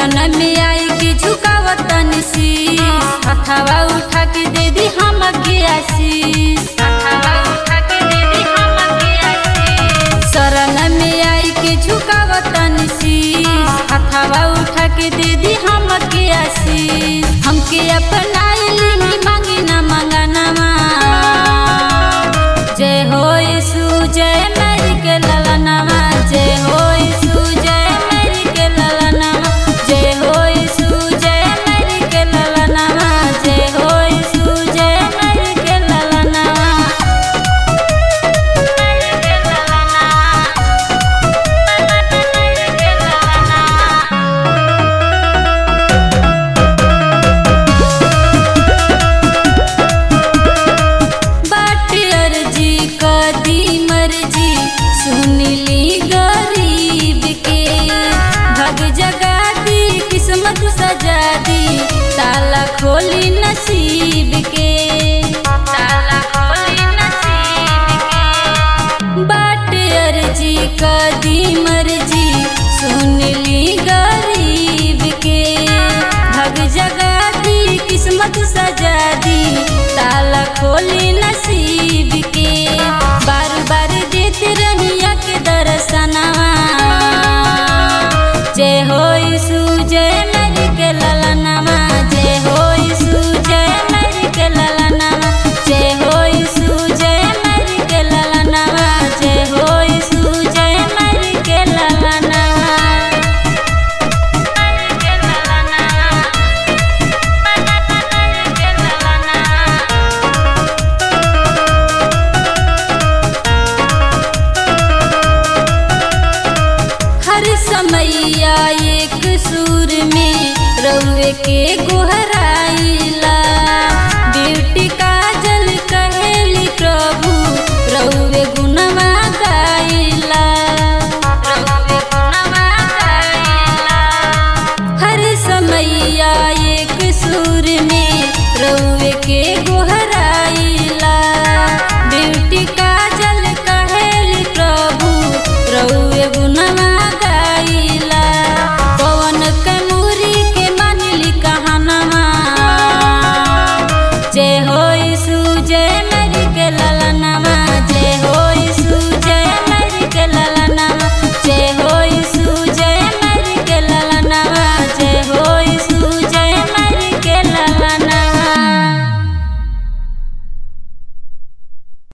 शरण में आई के झुकावतन शीश हथवा उठा के दे दी हमके आशीष हथवा उठा के दे दी हमके आशीष शरण में आई के झुकावतन शीश हथवा उठा के दे दी हमके आशीष हमके अपनाई ली मांगी ना मंगनमा जय हो यीशु जय मेरी के ललनमा जय हो यीशु जय मेरी के ललनमा जय हो यीशु जय मेरी के ललनमा जय हो यीशु जय मेरी के ललनमा मेरी के ललनमा मेरी के ललनमा बाट अर्जी कदी मर्जी सुन ली गरीब के भग जगा दी किस्मत सजा दी ताला खोली नसीब के ताला खोली नसीब के बाट अर्जी कदी मर्जी सुन ली गरीब के भग जगा दी किस्मत सजा दी ताला खोली नसीब के बार बार देते रहिया के दर्शनवा जय हो यीशु जय मेरी के ललनमा जय हो यीशु जय मेरी के ललनमा जय हो यीशु जय मेरी के ललनमा जय हो यीशु जय मेरी के ललनमा मेरी के ललनमा मेरी के ललनमा हर समैया एक सुर में रउए के